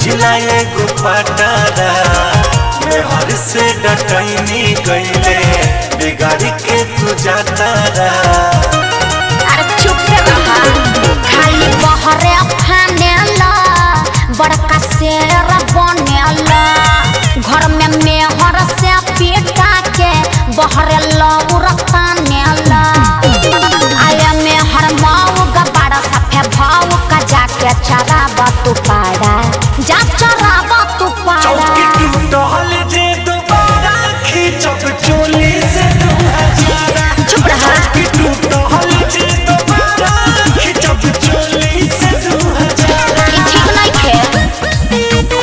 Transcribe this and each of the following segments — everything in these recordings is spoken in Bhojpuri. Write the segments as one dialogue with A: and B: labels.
A: बुझला एगो पटारा मेहर से डटैनी गईले बिगाड़ी के तू जातारा
B: अरे चुप रहा खाली बहरे फानेला बड़का शेर बनेला घर में मेहर से पीटा के बहरे लौरता नेला आया मेहर माऊ का बड़ा सफे भाऊ का जाके चराबा तू पाड़ा जा चराबा तू पाड़ा
A: चौकी टूटल जे दोबारा खींचब चोली से दू हजारा
B: चुप रहा।
A: चौकी टूटल जे दोबारा खींचब चोली से दू हजारा
B: ये ठीक नहीं थे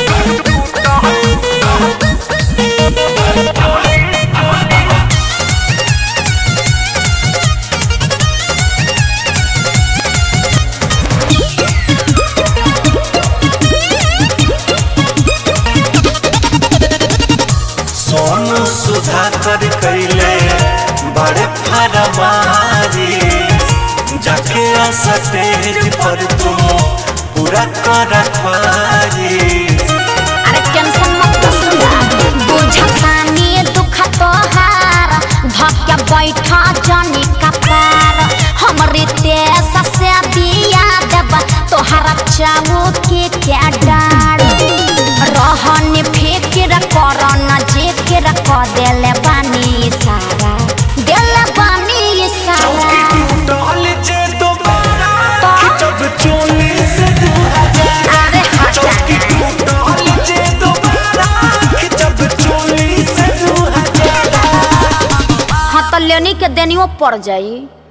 A: सोनू सुधाकर कैले बड़े फरमारी जाके स्टेज पर तुम पूरा कर रखवारी
B: अरे टेंशन मत सुना बुझतानी दुख तोहार धक्या बैठा जनी कपार हमरे देश से दिया देब तोहरा चाऊ के क्या डार रहन फिक्र कर न जिक्र क देले बानी सारा देले बानी
A: चौकी
B: सारा
A: टूटल जे दोबारा
B: तो?
A: खिंचब चोली से दू हजारा
B: अरे हटा
A: चौकी टूटल जे दोबारा खिंचब चोली से दू हजारा
B: हाँ तो लेनी के देनियो पड़ जाई